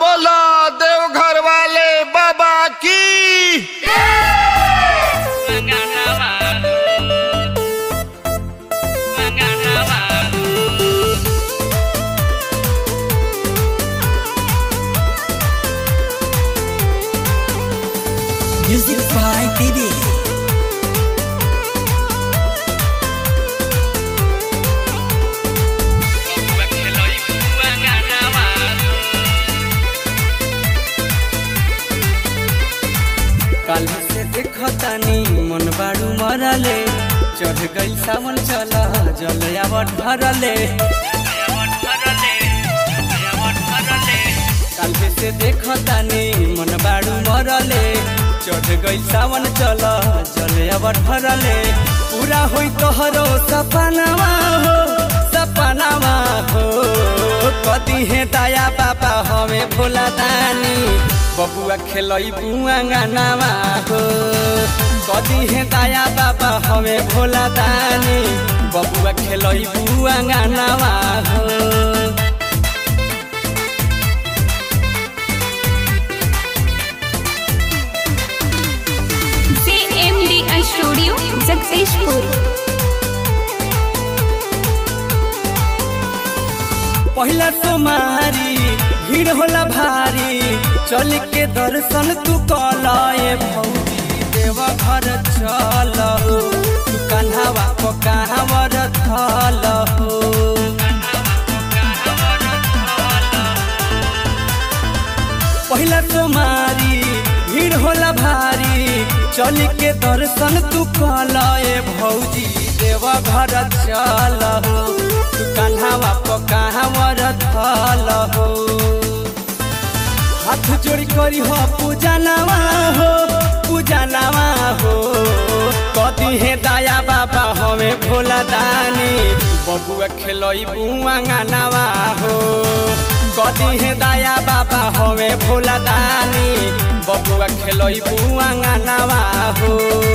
बोला देवघर वाले बाबा की Music by Baby. काली से देखतानी मन बाड़ू मरले चढ़ गई सावन चल जलयावट भरले काली से देखतानी मन बाड़ू मरले चढ़ गई सावन चल जलयावट भरले पूरा होई तोहरो सपनावा हो सपनावा हो कदी है दया बाबा हमें भोला दानी बबुआ खेलई बुआ गानावा हो कदी है दया बाबा हमें भोला दानी बबुआ खेलई बुआ गानावा हो CMDI Studio, Successful. पहिला तुम्हारी भीड़ होला भारी चल के दर्शन तू कलाए भौजी देव घर चल हो तू कन्हावा को कहावर थल हो पहिला तुम्हारी भीड़ होला भारी चल के दर्शन तू कलाए भौजी देव घर चल हो तू कन्हावा को कहावर थल हो हाथ जोड़ी करी हो पूजा नवा हो पूजा नवा हो कदी है दया बाबा हमें भोला दानी बबुआ खेलई बुआ गानावा हो कदी है दया बाबा हमें भोला दानी बबुआ खेलई बुआ गानावा हो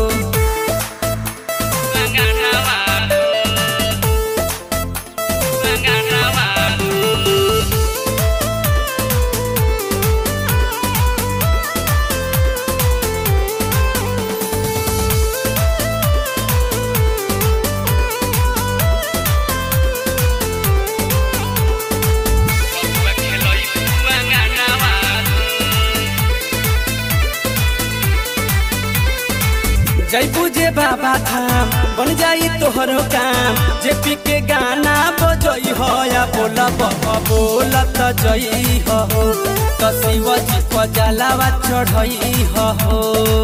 जैबू जे बाबा धाम बन जाई तोहरो काम जे पी के गाना बजई हो या बोला बोलत जई हो त शिव जी को जलावा चढ़ई हो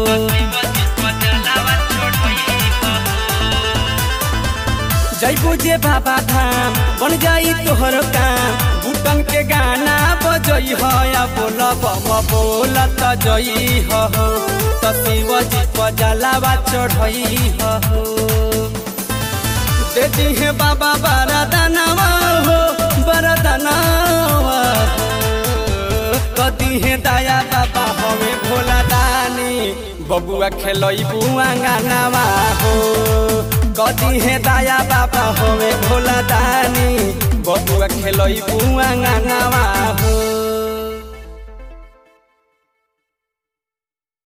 जैबू जे बाबा धाम बन जाई तोहरो काम बुटन के गाना बजई हो या बोला बोलत जई हो त शिव जी को जलावा चढ़ई हो देती है बाबा बरदनवा हो बरदनवा हो कदी है दया बाबा हमें भोला दानी बबुआ खेलई बुआ गानावा हो कदी है दया बाबा हमें भोला दानी बबुआ खेलई बुआ गानावा हो